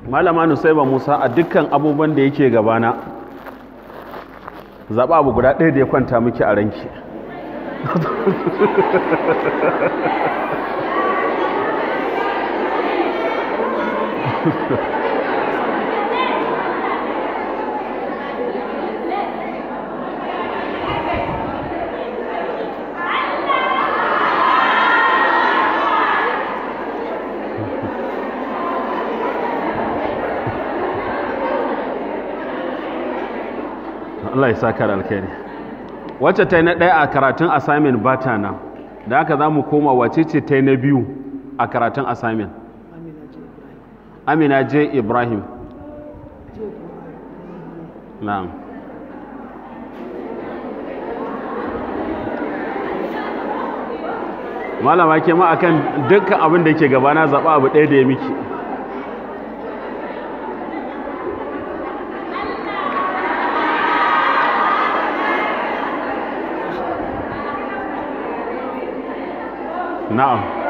malama nusaiba musa a dukkan abubuwan da yake gabana zaɓa abu guda ɗaya da ya kwanta miki a ranki Allah ya saka da alkhairi wacce ta yi na ɗaya a karatun assignment ba ta nan da haka za mu koma wace ce ta yi na biyu a karatun assignment amina j ibrahim na'am malama ke ma akan dukkan abin da ke gabana zaɓa abu ɗaya da ya miki na'am